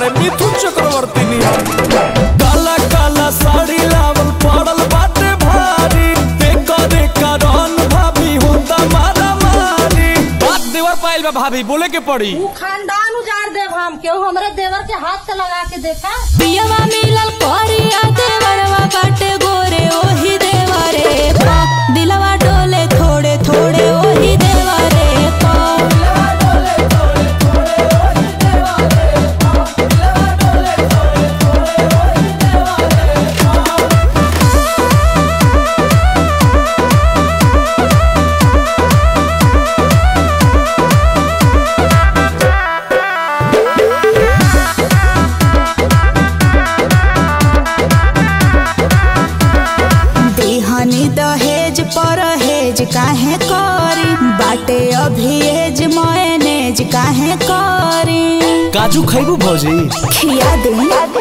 बाड़े मिथुन चक्रवर्ती नियन काला काला साड़ी लावल पड़ल बाटे भारी देखो देखो रन भाभी होता मारा मारी बात देवर पाइल बा भाभी बोले के पड़ी ऊ खानदान उजाड़ देव हम केहू हमरे देवर के हाथ से लगा के देखा पियवा मिलल करिया देवरवा बाटे गोरे ओही देवरे पा दिलवा डोले थोड़े थोड़े ओही देवरे पा देहनी दहेज परहेज काहे करी बाटे अभी एज मयनेज काहे करी काजू खैबू भौजी खिया दे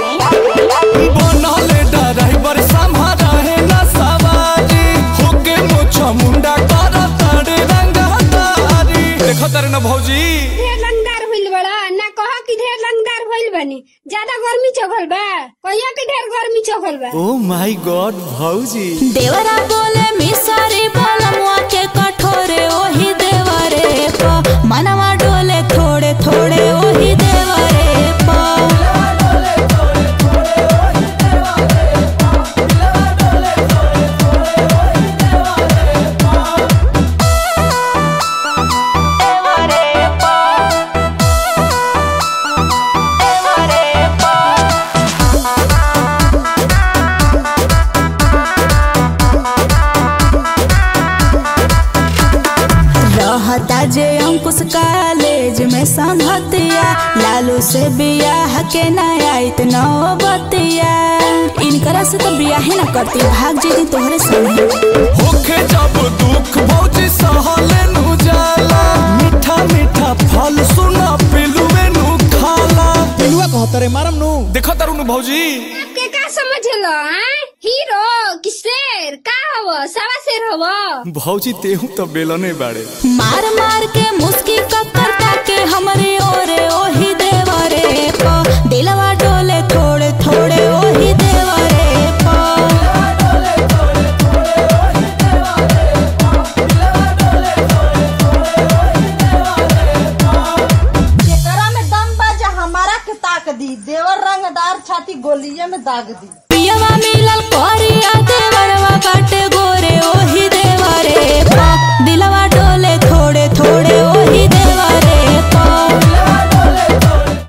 बनले ड्राइवर संभारा है ना सवारी होके मोछा मुंडा कर तारे रंगा तारी देखो तारे ना भौजी ढेर लंगदार भइल बड़ा ना कह कि ढेर लंगदार भइल बनी ज्यादा गर्मी चघल बा कहिया कि ढेर गर्मी चघल बा ओ माय गॉड भौजी देवरा बोले मिसरी बोलमुआ के कठोरे ओही देवरे पा मनवा डोले थोड़े थोड़े ओही देवरे पा रहता जे अंकुश कॉलेज में संगतिया लालू से बियाह के न आइत नौबतिया इनकरा से तो बियाह न करती भाग जेती तोहरे संगे होके जब दुख भौजी सहले नु जाला मीठा मीठा फल सुना पिलुए नु खाला पिलुआ कहतरे मारम नु देखो तारू नु भौजी आपके का समझलो हैं हीरो कि शेर का हव सवा शेर हव भौजी तेहू तो बेलने बाड़े मार मार के मुस्की ककरता के हमरे ओरे ओही देवरे पा दिलवा डोले थोड़े थोड़े ओही देवरे पा जेकरा में दम बा जे हमारा के ताक दी देवर रंगदार छाती गोलिये में दाग दी पियवा मिलल करिया देवरवा बाटे गोरे ओही